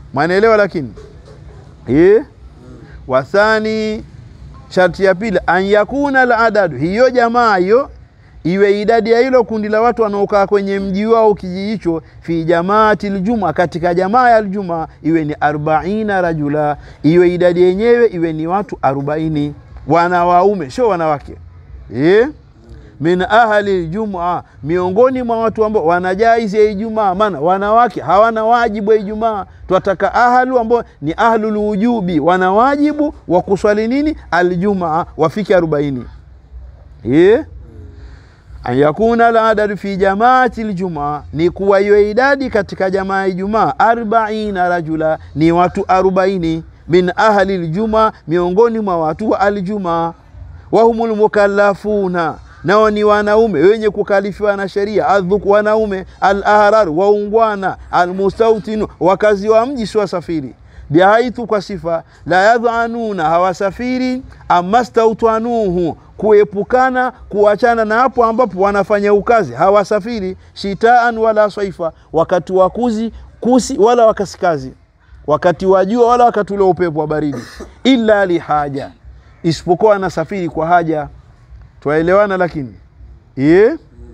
mwanaelewa lakini eh? wathani sharti ya pili an yakuna aladadu hiyo jamaa hiyo iwe idadi ya hilo kundi la watu wanaokaa kwenye mji wao kijiji hicho fi jamaati ljuma katika jamaa ya ljuma iwe ni arbaina rajula iwe idadi yenyewe iwe ni watu arobaini wana waume sio wanawake eh? min ahli ljuma miongoni mwa watu ambao wanajaizi ya ijumaa maana wanawake hawana wajibu wa ijumaa twataka ahlu ambao ni ahlu lwujubi wana wajibu wa kuswali nini aljumaa wafike arobaini eh? an yakuna aladadu fi jamaati ljumaa ni kuwa hiyo idadi katika jamaa ya ijumaa arbaina rajula ni watu arobaini min ahli ljumaa miongoni mwa watu wa aljumaa wahumu lmukallafuna nao ni wanaume wenye kukalifiwa na sheria adhuku wanaume alahrar waungwana almustautinu wakazi wa mji si wasafiri bihaithu kwa sifa la yadhanuna hawasafiri amastautanuhu kuepukana kuachana na hapo ambapo wanafanya ukazi hawasafiri shitaan wala swaifa wakati wa kuzi kusi wala wakasikazi wakati wa jua wala wakati ule upepo wa baridi illa lihaja isipokuwa anasafiri kwa haja twaelewana lakini ye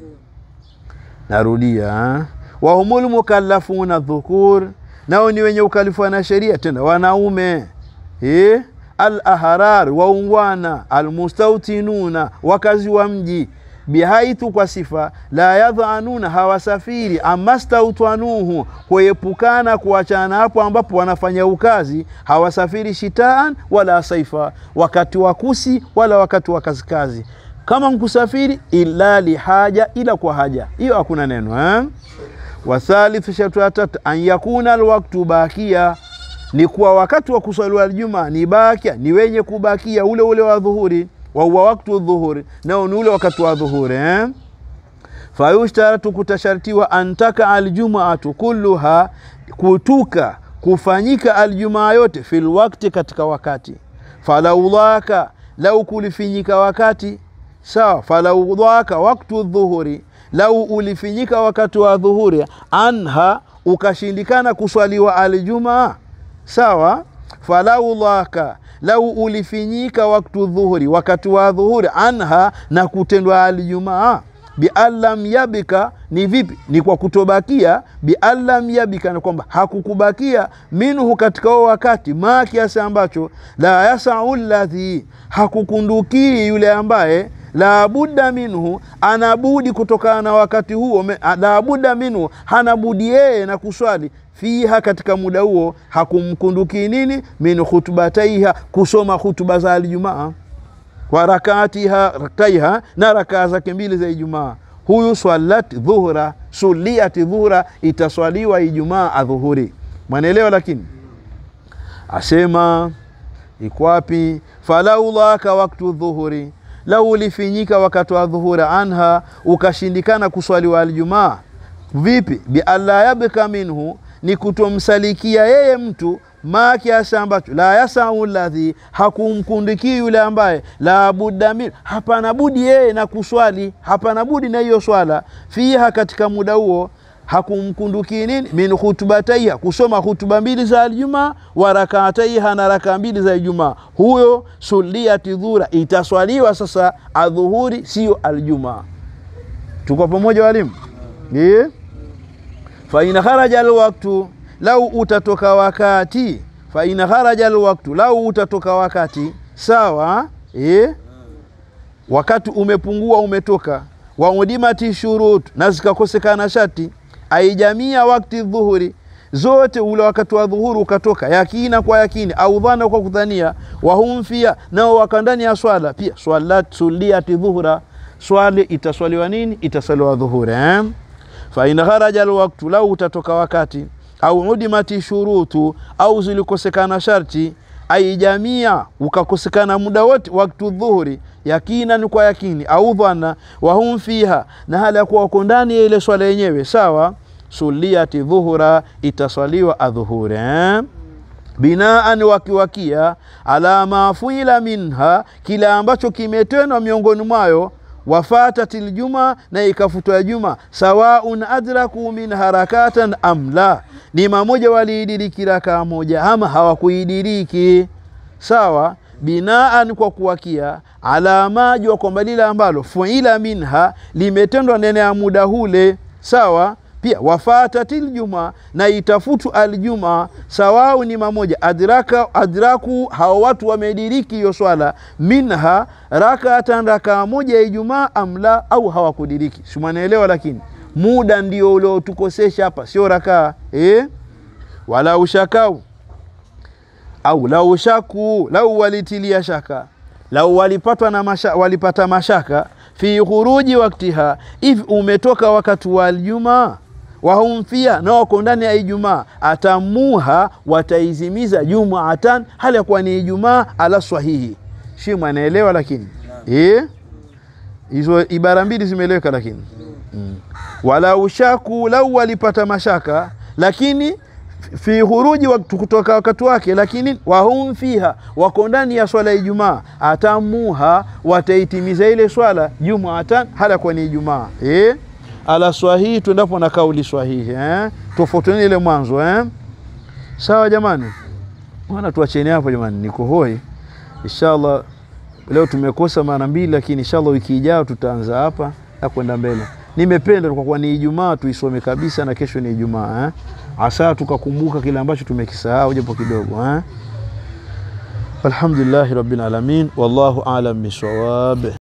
narudia wahumul mukallafuna dhukur nao ni wenye ukalifu na sheria tena wanaume e? alahrar waungwana almustautinuna wakazi wa mji bihaithu kwa sifa la yadhanuna hawasafiri amastautanuhu kuepukana kuachana hapo ambapo wanafanya ukazi hawasafiri shitaan wala saifa wakati wa kusi wala wakati wa kazikazi kama nkusafiri illa lihaja ila kwa haja hiyo hakuna neno eh? wathalithu shartu ya tatu an yakuna alwaktu bakia ni kuwa wakati wa kuswaliwa aljuma ni bakia ni wenye kubakia ule ule wa dhuhuri wahuwa waktu dhuhuri nao ni ule wakati wa dhuhuri eh? fayushtaratu kutashartiwa antaka aljumaatu kulluha kutuka kufanyika aljumaa yote fil wakti katika wakati falaudhaka lau kulifinyika wakati sawa falaudhaka waktu dhuhuri lau ulifinyika wakati wa dhuhuri anha ukashindikana kuswaliwa aljumaa sawa falaudhaka lau ulifinyika waktu dhuhuri wakati wa dhuhuri anha na kutendwa aljumaa biallam yabika ni vipi ni kwa kutobakia biallam yabika na kwamba hakukubakia minhu katika huo wakati ma kiasi ambacho la yasau ladhi hakukundukii yule ambaye la budda minhu anabudi kutokana na wakati huo la budda minhu hanabudi yeye na kuswali fiha katika muda huo hakumkunduki nini min khutbataiha kusoma hutuba za aljumaa wa rakatiha raktaiha na rakaa zake mbili za ijumaa huyu swalat dhuhra suliati dhuhra itaswaliwa ijumaa adhuhuri mwanaelewa lakini asema ikwapi falaulaka waktu dhuhuri lau ulifinyika wakati wa dhuhuri anha ukashindikana kuswaliwa aljumaa vipi bialla yabka minhu ni kutomsalikia yeye mtu ma kiasi ambacho la yasau ladhi hakumkundikii yule ambaye la budda min hapana budi yeye na kuswali hapana budi na hiyo swala fiha katika muda huo hakumkunduki nini min khutbataiha kusoma hutuba mbili za aljumaa wa rakataiha na raka mbili za ijumaa huyo suliati dhura itaswaliwa sasa adhuhuri sio aljumaa tuko pamoja walimu yeah. fain kharaja alwaktu lau utatoka wakati fain kharaja alwaktu lau utatoka wakati sawa eh? wakati umepungua umetoka waudimati shurut na zikakosekana shati aijamia wakti dhuhuri zote ule wakati wa dhuhuri ukatoka yakina kwa yakini au dhana kwa kudhania wahum fia nao waka ndani ya swala pia swalat suliati dhuhura swali itaswaliwa nini itaswaliwa dhuhuri eh? fain kharaja alwaktu lau utatoka wakati au udimati shurutu au zilikosekana sharti aijamia ukakosekana muda wote waktu dhuhuri yakinan kwa yakini au dhana wahum fiha na hali ya kuwa wako ndani ya ile swala yenyewe sawa suliati dhuhura itaswaliwa adhuhuri eh? binaan wakiwakia ala mafuila minha kile ambacho kimetendwa miongoni mwayo wafatat ljuma na ikafutwa juma sawaun adraku min harakatan am la ni mamoja waliidiriki rakaa moja ama hawakuidiriki sawa binaan kwa kuwakia ala majua kwamba lile ambalo fuila minha limetendwa ndani ya muda hule sawa pia wafatatil juma na itafutu aljuma sawau ni mamoja adraka adraku hao watu wamediriki hiyo swala minha rakatan rakaa moja ya ijumaa amla au hawakudiriki simwanaelewa lakini muda ndio uliotukosesha hapa sio rakaa eh? wala ushakau au lau shaku lau walitilia shaka lau walipatwa na masha, walipata mashaka fi khuruji waktiha hivi umetoka wakati wa aljumaa wahum fia na wako ndani ya ijumaa atamuha wataizimiza jumaatan hali ya kuwa ni ijumaa ala swahihi shi mwanaelewa lakini eh hizo ibara mbili zimeeleweka lakini mm. wala ushaku lau walipata mashaka lakini fi huruji waktu kutoka wakati wake lakini wahum fiha wako ndani ya swala ya ijumaa atamuha wataitimiza ile swala jumaatan hala kwa ni ijumaa eh? ala swahihi tuendapo na kauli swahihi eh? tofautiani ile mwanzo eh? sawa jamani wana tuacheni hapo jamani niko hoi inshallah leo tumekosa mara mbili lakini inshallah wiki ijayo tutaanza hapa na kwenda mbele nimependa kwa kuwa ni ijumaa tuisome kabisa na kesho ni ijumaa eh? asa tukakumbuka kile ambacho tumekisahau japo kidogo eh? alhamdulillahi rabbil alamin wallahu alam bisawab